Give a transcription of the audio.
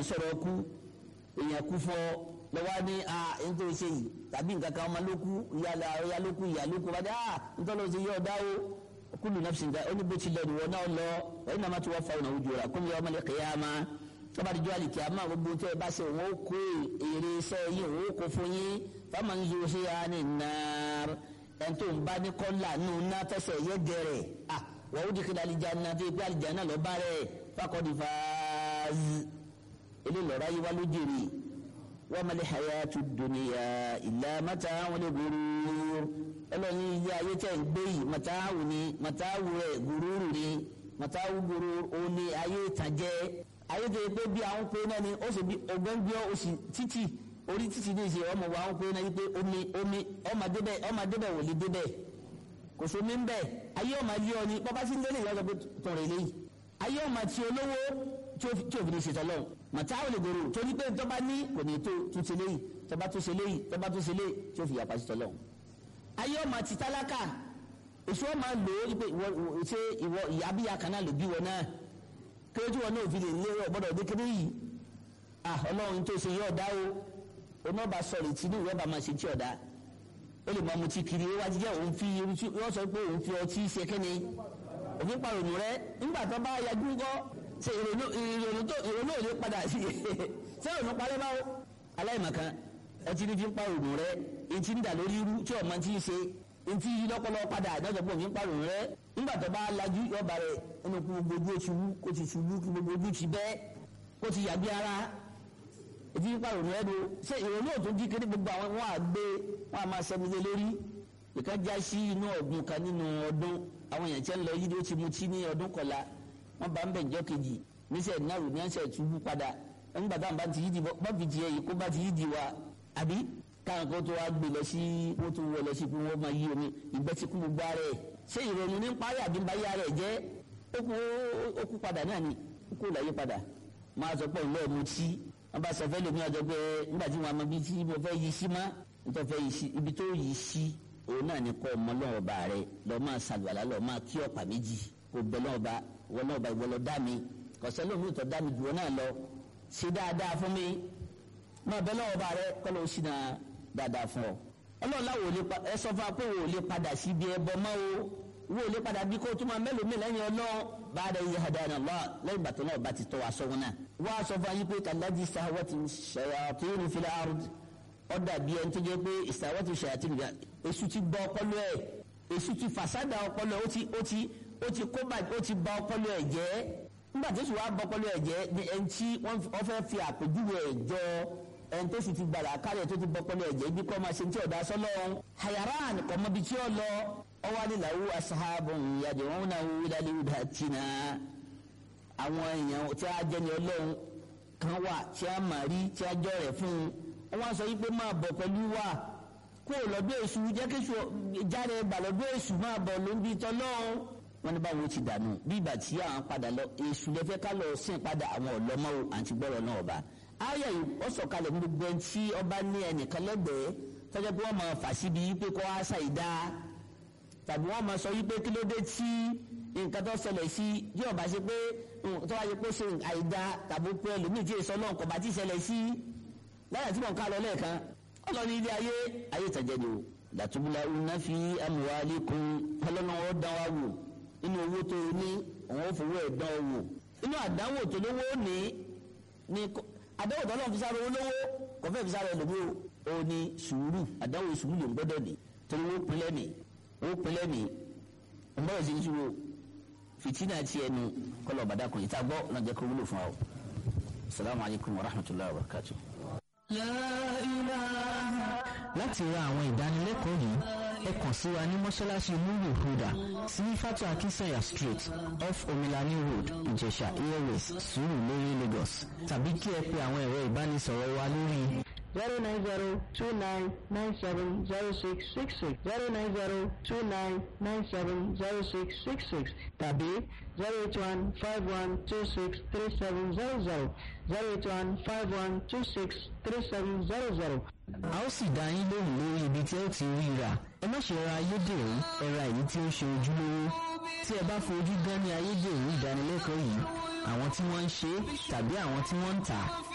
sọ̀rọ̀ kú èèyàn kú fọ́ lọ́wọ́ ní a ń tó ṣe yìí tàbí nǹkan kan ọmọ ló kú ìyá ló kú ìyá ló kú wájú a ń tọ́ lọ sí yọ̀ dá o kúlù náà ṣìǹda ó ní bó ti lọ ní wọn náà lọ ẹ̀yin náà má ti wá fa ọ̀nà ojú ra kó ní ọmọ lẹ́kẹ̀ẹ́ yá ma tọ́ba dídú àlìkí àmọ́ gbogbo tẹ́ ẹ bá ṣe òun ó kó èrè iṣẹ́ yìí òun ó kó fún yín fáwọn ń zo ṣe ya ní nàár ẹ̀ tó ń bá ní kọ́là nù ná tẹ́sẹ̀ yẹ gẹ̀rẹ̀ à wọ́n ó dìkìlẹ̀ àlìjáná tó ipe àlìjáná lọ bá rẹ̀ fákọ́dì fàáz ilé lọ́ra yìí wá ló jèrè wọ́n mọ̀lẹ́ hayatu dunya illa mata'un ghurur ọlọ́ni ilé ayé tẹ̀ ń gbé yìí mọ̀táwù ni mọ̀táwù rẹ̀ gùrúrù ni mọ̀táwù gùrúrù òun ni ayé ìtànjẹ ayé tó yẹ pé bí àwọn pé náà ni ó sì bí ọgbẹ́ngbẹ́ ó sì títì orí títì ní ìṣe ọmọ wa àwọn pé náà yí pé omi omi ọmọ débẹ̀ ọmọ débẹ̀ wò lè débẹ̀ kò sómi ń bẹ̀ ayé ọmọ ilé ọ ni bọ́bá sí ń délé ìyá ọ̀sọ̀ pé tọ̀rọ̀ eléyìí ayé ọmọ tí olówó tí òfin ní ìṣètò ọlọ́run mọ̀táwù lè gbòòrò torí pé tọ́ba ní kò ní tó tún ṣe léyìí tọ́ba tún ṣe léyìí tọ́ba tún ṣe léyìí tí ó fi yàpá sí tọ́lọ́run ayé ọmọ ti tálákà èso ọmọ lò ó pé ìwọ ṣé ìwọ ìyá bíyà kan náà ló bí wọn náà kéwéjú wọn náà fi lè lé ọgbọdọ dékéré yìí ah Ọlọ́run tó ṣe yọ ọdá o onába sọ̀rọ̀ tí ní ìwọba máa ṣe tí ọdá ó lè máa mutí kiri ó wá jíjẹ òun fi yọ sọ pé òun fi ọtí ṣe kẹ́ni òfin parònù rẹ nígbà tó bá yajú kọ́ ṣe ìrònú tó ìrònú ò lè padà sí ṣé ìrònú parẹ́ báwo aláìmọ̀kan ọtí ní fi ń parònù rẹ etí ń dà lórí irú tí ọmọ ti ń ṣe etí yí lọ́pọ̀lọ́ padà àdájọ́ pọ̀ fi ń parònù rẹ nígbà tó bá lajú yọba rẹ ẹnu kú gbogbo ojú ṣubú kó ti ṣubú kí gbogbo ojú ti bẹ́ kó ti yàgbé ara etí ń parònù rẹ do ṣé ìrònú ò tó jí kéde gbogbo àwọn wọn àgbé wọn àmà sẹmílẹ lórí ìkan já sí inú ọ̀gbun kan nínú ọdún àwọn èèyàn tí ń lọ yí ló ti mutí ní ọdún kọlá wọn bá ń bẹ̀ jọ́ kejì níṣẹ́ náírà ní ẹ̀ṣẹ̀ túbú padà nígbà táwọn bá ti yí di bọ́ fi ti yẹ yìí kó bá ti yí di wa àbí káwọn kan tó wá gbé lọ sí wọ́n tó wọ lọ sí pé wọ́n máa yí omi ìgbẹ́ ti kú gbogbo ara ẹ̀ ṣé ìrònú ní parí àbí báyé ara ẹ̀ jẹ́ ó kú padà náà ni ó kú láyé padà máa sọ pé ìlú ọ̀mù tí wọ́n bá sọ fẹ́ lómi ọjọ́ pé nígbà tí wọ́n mọ ibi tí mo fẹ́ yí sí má nítorí fẹ́ yí sí ibi tó yí sí òun náà ni kọ́ ọmọ lọ́wọ́ bá rẹ lọ́ọ́ máa ṣàlùwàlá lọ́ọ́ máa kí ọ̀pá méjì kó bẹ lọ́wọ́ bá wọ́n lọ́wọ́ bá ìwọ lọ dá mi kọ̀sẹ́ lómi ìtọ́ dá mi jù wọ́n náà lọ ṣe dáadáa fún mi máa bẹ lọ́wọ́ bá rẹ kọ́ ló ṣì náà dáadáa fún ọ. ọlọ́run láwo lè pa ẹ sọ fún wa pé wò ó lè padà sí ibi ẹbọ mọ́ o wò ó lè padà bí kó tó máa mẹ́lòmíì lẹ́yìn ọlọ́run bá a rẹ̀ yí hadana Allah lẹ́yìn bàtọ́ náà bá ti tọ́ wa sọ́wọ́n náà. wọ́n á sọ fún ayé pé kàlájì sahawati shayatin fil ard ọ dàbí ẹni tó jẹ́ pé sahawati shayatin fil ard èṣù ti gbọ́ ọpọlọ ẹ̀ èṣù ti fàṣádà ọpọlọ ó ti ó ti ó ti kó bá ó ti ba ọpọlọ ẹ̀ jẹ́ nígbà tó sì wá bọ ọpọlọ ẹ̀ jẹ́ ni ẹni tí wọ́n fẹ́ fi àpèjúwe ẹ̀ jọ ẹni tó sì ti gbàlà kálẹ̀ tó ti bọ́pọ́lọ ẹ̀jẹ̀ ibi kọ́ máa ṣe tí ọ̀dà sọ́lọ́ hayaran kọ́ mọ́bi tí ó lọ ọwọ́ adìláwó asahabun yàjẹ̀ wọn náà wú ìdálé ìdá tìǹà àwọn èèyàn tí a jẹ́ ní ọlọ́run kan wà tí a mà rí tí a jọ rẹ̀ fún un wọ́n sọ yìí pé máa bọ̀ pẹ̀lú wa kó o lọ́dọ̀ èṣù jẹ́ kí jáde gbà lọ́dọ̀ èṣù máa bọ̀ ló ń bi tọ́lọ́run wọ́n ní báwo ti dànù bí ìgbà tí àwọn padà lọ èṣù lẹ́fẹ́ ká lọ sìn padà àwọn ọ̀lọ́mọ́ àti gbọ́rọ̀ náà ọba ayọ̀ yìí ó sọ̀kalẹ̀ ní gbogbo ẹni tí ọba ní ẹnìkan lẹ́gbẹ̀ẹ́ tọ́jọ́ pé wọ́n máa fà síbi pé kó wá ṣàìdá tàbí wọ́n máa sọ yí pé kí ló dé tí nǹkan tó ṣẹlẹ̀ sí bí ọba ṣe pé tó wáyé pé ṣe àìdá tàbí pé ẹlòmíì tí èso náà kò bá ti ṣẹlẹ̀ sí láyà tí mò ń ká lọ lẹ́ẹ̀kan ọlọ́ni ilé ayé ayé ìtàjẹ́ ni o làtúbúlà una fi amwalikum ọlọ́nà wọn dán wa wò inú owó tó o ní òun ò fowó ẹ̀ dán o wò inú àdánwò tó lówó ní ní àdáwò tó lọ́n fi sáré olówó kò fẹ́ fi sáré ẹlòmíì o ò ní sùúrù àdáwò sùúrù ló ń gbọ́dọ̀ ní torí wọ́n pinlẹ̀ ní wọ́n pinlẹ̀ ní ọmọdé sì ń ṣubú fìtínà ti ẹnu kọlọ̀ bàdàkùn ìta gbọ́ ọ̀nà jẹ́ kó wúlò fún wa o salamu alaykum wa rahmatulahi wa barakatu. láti ra àwọn ìdánilẹ́kọ̀ọ́ yìí ẹ kàn sí wa ní mọ́ṣáláṣí múlù huda sí fatu akinsanya street off omilani road ìjẹ̀ṣà airways sùúrù lórí lagos tàbí kí ẹ pe àwọn ẹ̀rọ ìbánisọ̀rọ̀ wa lórí zero nine zero two nine nine seven zero six six six zero nine zero two nine nine seven zero six six six tàbí zero eight one five one two six three seven zero zero zero eight one five one two six three seven zero zero. a ó sì dá yín lóhùn lórí ibi tí ẹ ó ti rí rà ẹ má ṣe ra ayédèrú ẹ ra èyí tí ó ṣe ojúlówó tí ẹ bá fojú gan ní ayédèrú ìdánilẹ́kọ̀ọ́ yìí àwọn tí wọ́n ń ṣe tàbí àwọn tí wọ́n ń tà